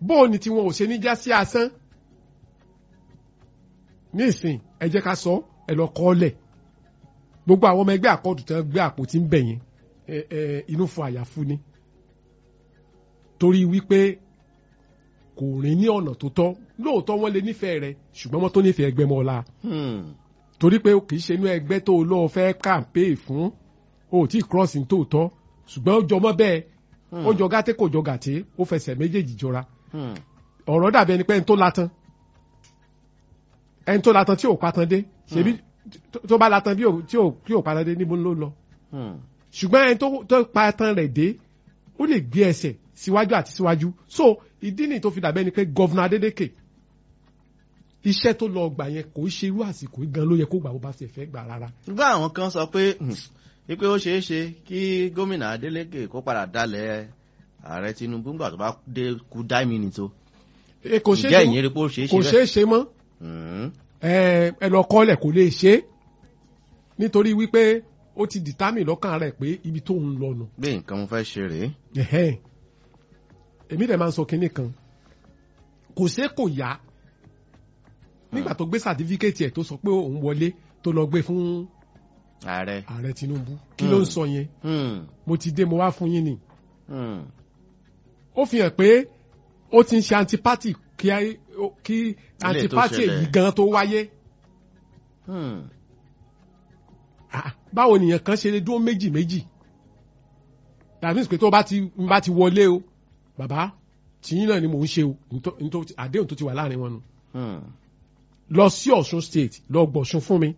bóò ni tiwọn ò ṣe ní já sí asán ní ìsìn ẹ jẹ́ ká sọ ẹ lọ kọ́ lẹ̀ gbogbo àwọn ọmọ ẹgbẹ́ àkọọdù tán gbé àpótí ń bẹ̀ yẹn ẹ ẹ inú fún àyàfu ni torí wípé kò rìn ní ọ̀nà tó tọ́ lóòótọ́ wọ́n lè nífẹ̀ẹ́ rẹ ṣùgbọ́n wọ́n tó nífẹ̀ẹ́ ẹgbẹ́ mọ́ ọ̀la Hmm. torí pé kì í ṣe inú ẹgbẹ́ tó lọ́ọ́ fẹ́ kàǹpé fún o ò tí ì cross ní tòótọ́ ṣùgbọ́n ó jọmọ́ bẹ́ẹ̀ ó jọ gàtẹ́ kò jọ gàtẹ́ ó fẹsẹ̀ méjèèjì jọra Hmm. ọ̀rọ̀ dàbí ẹni pé ẹni tó latan ẹni tó latan tí ò patan dé ṣebí tó- tó bá latan bí ò- tí ò tí ò patan dé níbo ló lọ Hmm. ṣùgbọ́n ẹni tó tó patan rẹ̀ dé ó lè gbé ẹsẹ̀ síwájú àti síwájú so ìdí nìyí tó fi dàbí ẹni pé gọ́vnà Adélékè iṣẹ́ tó lọ gbà yẹn kò í ṣe irú àsìkò yìí gan ló yẹ kó gbà bó bá ṣe fẹ́ gbà rárá ṣùgbọ́n àwọn kan sọ pé hmm, wípé ó ṣeé ṣe kí gómìnà Adeleke kó padà dalẹ̀ ààrẹ Tinubu nígbà tó bá dé kú dá minutes o E, kò ṣeé ǹjẹ́ ṣe ìyẹn rí pé ó ṣeé ṣe kò bẹ́ẹ̀? ṣeé ṣe mọ́ Hmm. ẹ ẹ lọ kọ́lẹ̀ kò lè ṣe é nítorí wípé ó ti determine lọ́kàn rẹ̀ pé ibi tó ń lọ nù bí nǹkan mo fẹ́ ṣe rèé Ẹ̀hẹ́n. èmi dẹ̀ máa ń sọ kinní kan kò ṣe kò yá nígbà tó gbé sàtífíkẹ́tì ẹ̀ tó sọ pé òun wọlé tó lọ gbé fún ààrẹ ààrẹ Tinubu kí ló ń sọ yẹn Hmm. mo ti dé mo wá fún yín ni Hmm. ó fi hàn pé ó ti ń ṣe antipati kí á- ó- kí antipati ṣẹlẹ̀. èyí gan tó wáyé Hmm. Ah, báwo nìyẹn kan ṣe lè dúró méjì méjì that means pé tó bá ti n bá ti wọlé o bàbá tìyín náà ni mò ń ṣe o nító- nító- àdéhùn tó ti wà láàrin wọn nù Hmm. lọ sí Ọ̀ṣun state lọ gbọ̀ṣun fún mi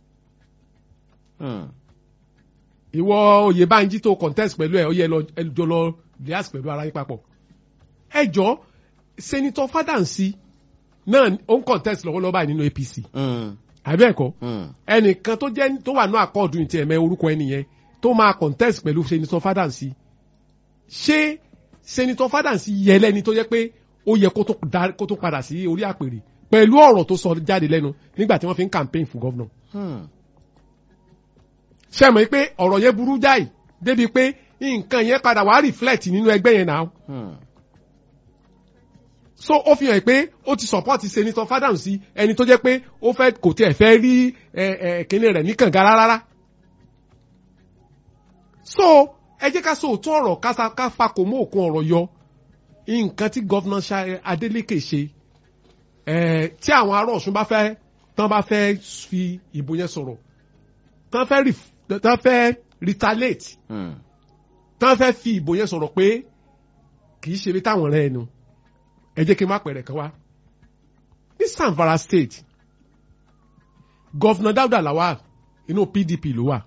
Hmm. ìwọ Oyèbánjí tó contest pẹ̀lú ẹ̀ ó yẹ lọ ẹ jọ lọ rehearse pẹ̀lú ara yín papọ̀ ẹ jọ senator Fadansi náà ó ń contest lọ́wọ́lọ́wọ́ báyìí nínú APC Hmm. àbí ẹ̀kọ́ Hmm. ẹnìkan tó jẹ́ tó wà ní àkọọdù ní tiẹ̀ mẹ orúkọ ẹni yẹn tó máa contest pẹ̀lú senator Fadansi ṣé senator Fadansi yẹ lẹ́ni tó jẹ́ pé ó yẹ kó tó dá- kó tó padà sí orí àpèrè pẹ̀lú ọ̀rọ̀ tó sọ jáde lẹ́nu nígbà tí wọ́n fi ń campaign fún governor Hmm. ṣe mọ̀ pé ọ̀rọ̀ yẹn burú jáì débi pé nǹkan yẹn padà wá reflect nínú ẹgbẹ́ yẹn náà Hmm. so ó fi hàn pé ó ti support senator Fadansi ẹni tó jẹ́ pé ó fẹ́ kò tiẹ̀ fẹ́ rí ẹ ẹ kíní rẹ̀ ní kànga rárá so ẹ jẹ́ ká sọ òótọ́ ọ̀rọ̀ ká sa- ká fakò mọ́ òkun ọ̀rọ̀ yọ nǹkan tí gọ́vnà Adeleke ṣe ẹ tí àwọn ará Ọ̀ṣun bá fẹ́ tán bá fẹ́ fi ìbò yẹn sọ̀rọ̀ tán fẹ́ ref- tán fẹ́ retaliate Hmm. tán fẹ́ fi ìbò yẹn sọ̀rọ̀ pé kì í ṣe ibi táwọn rẹ̀ ẹnu ẹ jẹ́ kí n má pẹ̀rẹ̀ kan wá ní Zamfara state gọ́fìnà Dáúdà Lawal inú PDP ló wà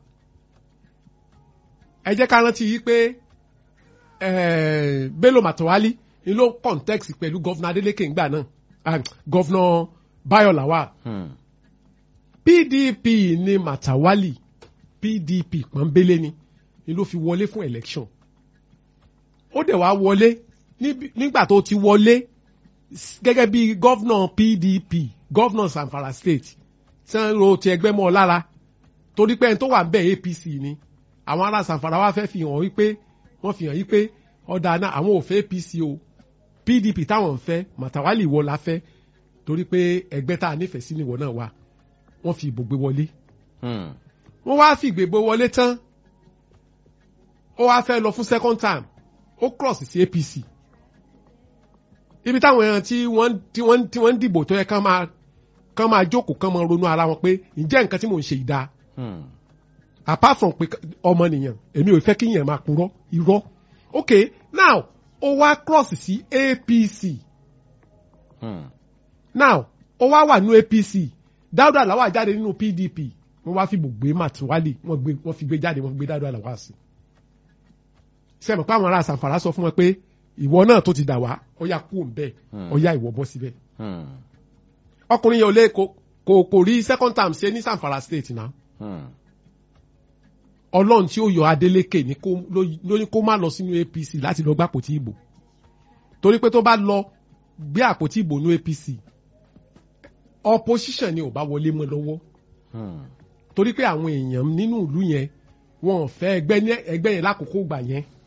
ẹ jẹ́ ká rántí yí pé eh, Bello Matawalle ni ló context pẹ̀lú gọ́fìnà Adeleke ńgbà náà ah, gọ́fìnà Bayo Lawal Hmm. PDP ni Matawalle PDP pọ́nbélé ni ni ló fi wọlé fún election ó dẹ̀ wá wọlé níbi- nígbà tó ti wọlé s- gẹ́gẹ́ bí gọ́vnà PDP gọ́vnà Zamfara state tí wọ́n ro ti ẹgbẹ́ mọ́ ọ lára torí pé ẹni tó wà ń bẹ̀ APC ni àwọn ará Zamfara wá fẹ́ fi hàn wípé wọ́n fi hàn yí pé ọ̀dà náà àwọn ò fẹ́ APC o PDP táwọn ń fẹ́ Matawalle ìwọ la fẹ́ torí pé ẹgbẹ́ tá a nífẹ̀ẹ́ sí níwọ̀ náà wà wọ́n fi ìbò gbé wọlé Hmm. wọ́n wá fi ìgbègbè wọlé tán ó wá fẹ́ lọ fún second time ó cross sí APC ibi táwọn èèyàn tí wọ́n tí wọ́n tí wọ́n ń dìbò tó yẹ kán máa kán máa jókòó kán máa ronú ara wọn pé ǹjẹ́ nǹkan tí mò ń ṣe ìdá Hmm. apart from pé ọmọnìyàn èmi ò fẹ́ kí yẹn máa purọ́ irọ́ ok now ó wá cross sí APC Hmm. now ó wá wà nínú APC Dáúdà Lawal jáde nínú PDP wọ́n wá fi gbogbo Matawalle wọ́n gbé wọ́n fi gbé jáde wọ́n fi gbé Dáúdà Lawal sí sẹ́mi pé àwọn ará Zamfara sọ fún wọn pé ìwọ náà tó ti dà wá ó yá kú òǹbẹ Hmm. ó yá ìwọ bọ́ síbẹ̀ Hmm. ọkùnrin yẹn ò lè kò kò kò rí second term ṣe ní Zamfara state náà Hmm. Ọlọ́run tí ó yọ Adeleke ní kó ló ló ní kó má lọ sínú APC láti lọ gbá àpótí ìbò torí pé tó bá lọ gbé àpótí ìbò ní APC opposition ni ò bá wọlé mọ́ lọ́wọ́ Hmm. torí pé àwọn èèyàn nínú ìlú yẹn wọn ò fẹ́ ẹgbẹ́ ní ẹgbẹ́ yẹn lákòókò gbà yẹn